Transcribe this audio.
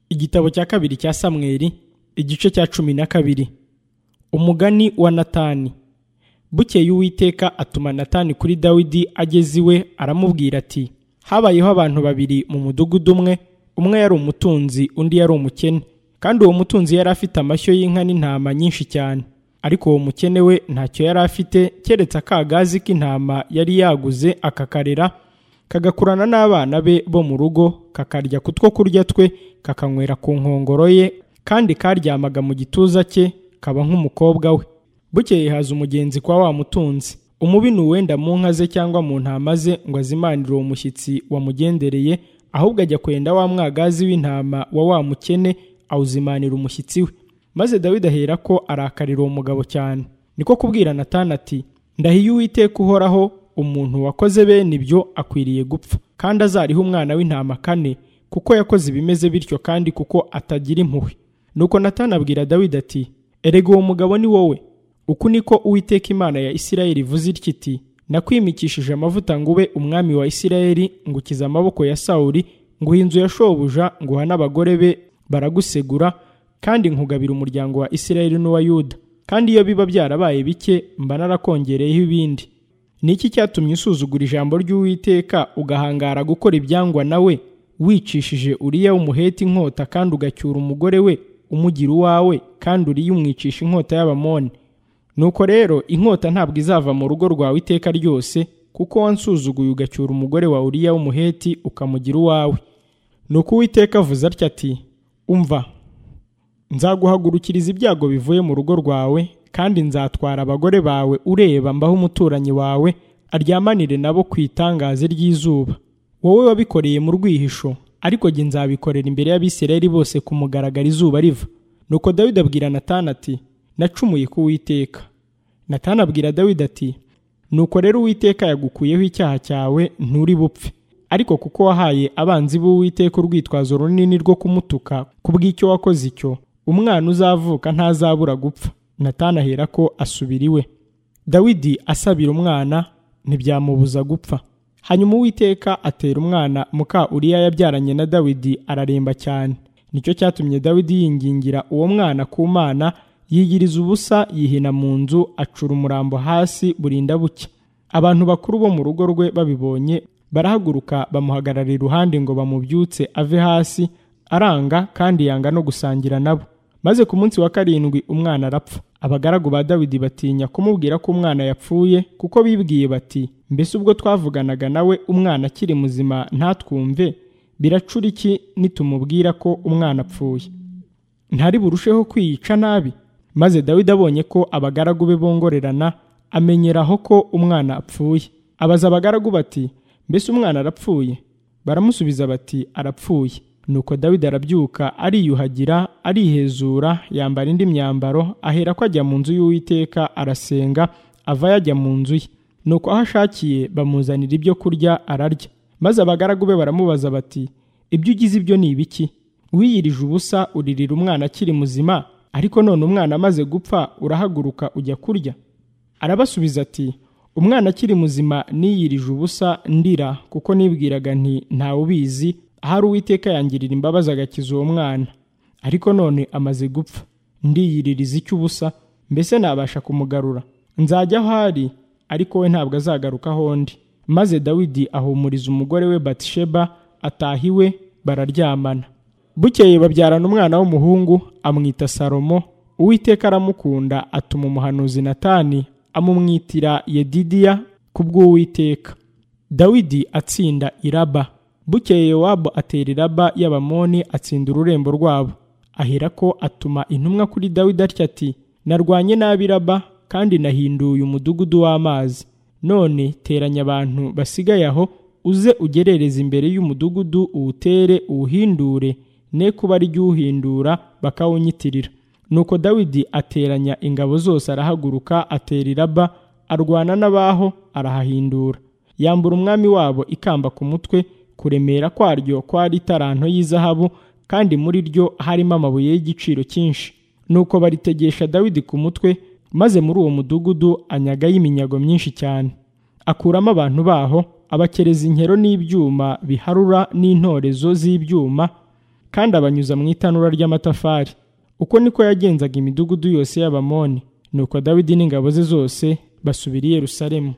igitabo cya kabiri cya samweri igice cya cumi na kabiri umugani wa natani bukeye uwiteka atuma natani kuri dawidi ageze iwe aramubwira ati habayeho abantu babiri mu mudugudu umwe umwe yari umutunzi undi yari umukene kandi uwo mutunzi yari afite amashyo y'inka n'intama nyinshi cyane ariko uwo mukene we ntacyo yari afite keretse akagazi k'intama yari yaguze akakarera kagakurana n'abana be bo mu rugo kakarya ku two kurya twe kakanywera ku nkongoro ye kandi karyamaga mu gituza cye kaba nk'umukobwa we bukeye haza umugenzi kwa wa mutunzi umubi ni uwenda mu nka ze cyangwa mu ntama ze ngo azimanire uwo mushyitsi wamugendereye ahubwo ajya kwenda wa mwagazi w'intama wa wa mukene awuzimanira umushyitsi we maze dawidi ahera ko arakarira uwo mugabo cyane niko kubwira natani ati ndahiye uwiteka uhoraho umuntu wakoze bene ibyo akwiriye gupfa kandi azariho umwana w'intama kane kuko yakoze ibimeze bityo kandi kuko atagira impuhwe nuko natani abwira dawidi ati erega uwo mugabo ni wowe uku niko uwiteka imana ya isirayeli ivuze itya iti nakwimikishije amavuta ngo ube umwami wa isirayeli ngukiza amaboko ya sawuri nguha inzu ya shobuja nguha n'abagore be baragusegura kandi nkugabira umuryango wa isirayeli n'uwa yuda kandi iyo biba byarabaye bike mba narakongereyeho ibindi ni iki cyatumye usuzugura ijambo ry'uwiteka ugahangara gukora ibyangwa nawe wicishije uriya w'umuheti inkota kandi ugacyura umugore we umugira uwawe kandi uriya umwicisha inkota y'abamoni nuko rero inkota ntabwo izava mu rugo rwawe iteka ryose kuko wansuzuguye ugacyura umugore wa uriya w'umuheti ukamugira uwawe nuko uwiteka avuze atya ati umva nzaguhagurukiriza ibyago bivuye mu rugo rwawe kandi nzatwara abagore bawe ureba mbaho umuturanyi wawe aryamanire nabo ku itangaze ry'izuba wowe wabikoreye mu rwihisho ariko jye nzabikorera imbere y'abisirayeli bose ku mugaragara izuba riva nuko dawidi abwira natani ati nacumuye ku witeka natani abwira dawidi ati nuko rero uwiteka yagukuyeho icyaha cyawe nturi bupfe ariko kuko wahaye abanzi b'uwiteka urwitwazo runini rwo kumutuka kubw'icyo wakoze icyo umwana uzavuka ntazabura gupfa natani ahera ko asubira iwe dawidi asabira umwana ntibyamubuza gupfa hanyuma uwiteka atera umwana muka uriya yabyaranye na dawidi araremba cyane nicyo cyatumye dawidi yingingira uwo mwana ku mana yigiriza ubusa yihina mu nzu acura umurambo hasi burinda buke abantu bakuru bo mu rugo rwe babibonye barahaguruka bamuhagarara iruhande ngo bamubyutse ave hasi aranga kandi yanga no gusangira nabo maze ku munsi wa karindwi umwana arapfa abagaragu ba dawidi batinya kumubwira ko umwana yapfuye kuko bibwiye bati mbese ubwo twavuganaga nawe umwana akiri muzima ntatwumve biracura iki nitumubwira ko umwana apfuye ntari burusheho kwiyica nabi maze dawidi abonye ko abagaragu be bongorerana amenyeraho ko umwana apfuye abaza abagaragu bati mbese umwana arapfuye baramusubiza bati arapfuye nuko dawidi arabyuka ariyuhagira arihezura yambara indi myambaro ahera ko ajya mu nzu y'uwiteka arasenga ava yajya mu nzu ye nuko aho ashakiye bamuzanira ibyo kurya ararya maze abagaragu be baramubaza bati ibyo ugize ibyo ni ibiki wiyirije ubusa uririra umwana akiri muzima ariko none umwana amaze gupfa urahaguruka ujya kurya arabasubiza ati umwana akiri muzima niyirije ubusa ndira kuko nibwiraga nti ntawe ubizi ahari uwiteka yangirira imbabazi agakiza uwo mwana ariko none amaze gupfa ndiyiririza icyo ubusa mbese nabasha kumugarura nzajya aho ari ariko we ntabwo azagaruka aho ndi maze dawidi ahumuriza umugore we batisheba ataha iwe bararyamana bukeye babyarana umwana w'umuhungu amwita salomo uwiteka aramukunda atuma umuhanuzi natani amumwitira yedidiya ku bw'uwiteka dawidi atsinda iraba bukeye yowabu atera iraba y'abamoni atsinda ururembo rwabo ahera ko atuma intumwa kuri dawidi atya ati narwanye nabi iraba kandi nahinduye umudugudu w'amazi none teranya abantu basigaye aho uze ugerereza imbere y'umudugudu uwutere uwuhindure ne kuba ari uhindura bakawunyitirira nuko dawidi ateranya ingabo zose arahaguruka atera iraba arwana n'abaho arahahindura yambura umwami wabo ikamba ku mutwe kuremera kwaryo kwari itaranto y'izahabu kandi muri ryo harimo amabuye y'igiciro cyinshi nuko baritegesha dawidi ku mutwe maze muri uwo mudugudu anyagayo iminyago myinshi cyane akuramo abantu baho abakereza inkero n'ibyuma biharura n'intorezo z'ibyuma kandi abanyuza mu itanura ry'amatafari uko niko yagenzaga imidugudu yose y'abamoni nuko dawidi n'ingabo ze zose basubira i yerusalemu